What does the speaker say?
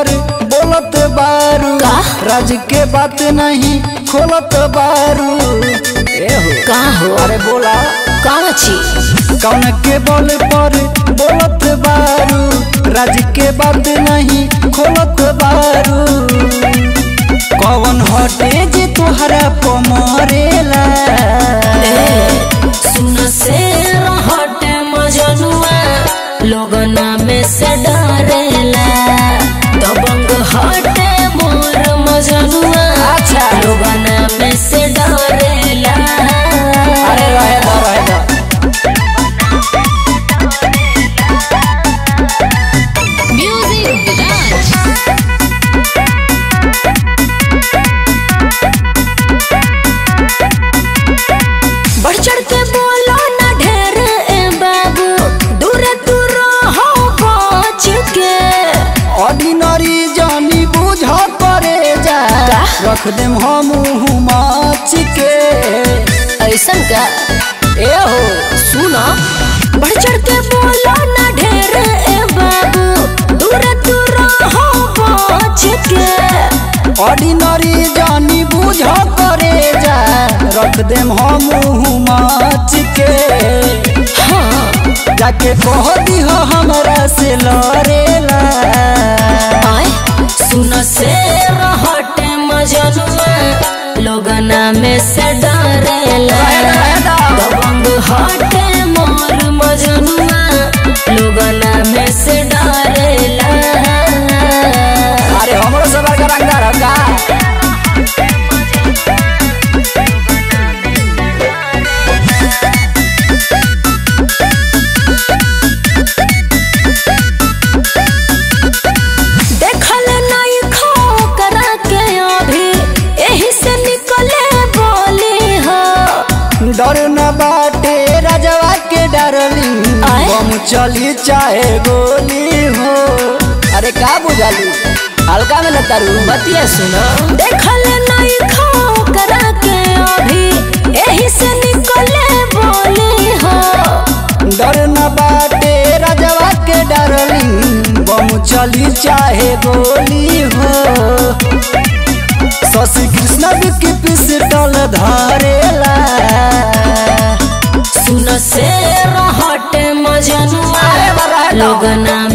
पर बोलत बारू का? राज के बात नहीं खोलत बारू ए हो का हो अरे बोला कौन छी कौन के बोल पर बोलत बारू राज के बात नहीं खोलत बारू कौन हटे जे तोहरा पमरेला सुन से हटे मजनुआ लोगना में से डरेला दबंग हटे मोर मजनुआ अच्छा। लोगना में से डरेला अरे रहे दो रहे दो म्यूजिक राज बढ़ चढ़ के बोलो ना ढेर ए बाबू दूर दूर हो पहुंच के ऑर्डिनरी जानी बुझ करे जा का? रख देम हम माच के ऐसन का ए हो सुनो बढ़ चढ़ के बोलो ना ढेर ए बाबू दूर दूर हो पहुंच के ऑर्डिनरी जानी बुझ करे जा रख देम हम माच के हाँ जाके कह दिह हमरा से लड़ेला आए सुन से हटे मजनुआ लोगना में से डरेला दबंग हटे मोर मजनुआ लोगना में से डरेला अरे हमरो सबर का रंगदार का देखल नहीं खो करा के अभी यही से निकले बोली हो डर न बाटे राजवा के डरली आए? बम चली चाहे गोली हो अरे का बुझाली हल्का में लतारू बतिया सुनो देखल नहीं खो करा के अभी यही से निकले बोली हो डर न बाटे राजवा के डरली बम चली चाहे गोली हो शशि कृष्ण की पिस्टल धरेला सुन से हटे मजनुआ अरे बड़ा है तो। लोगना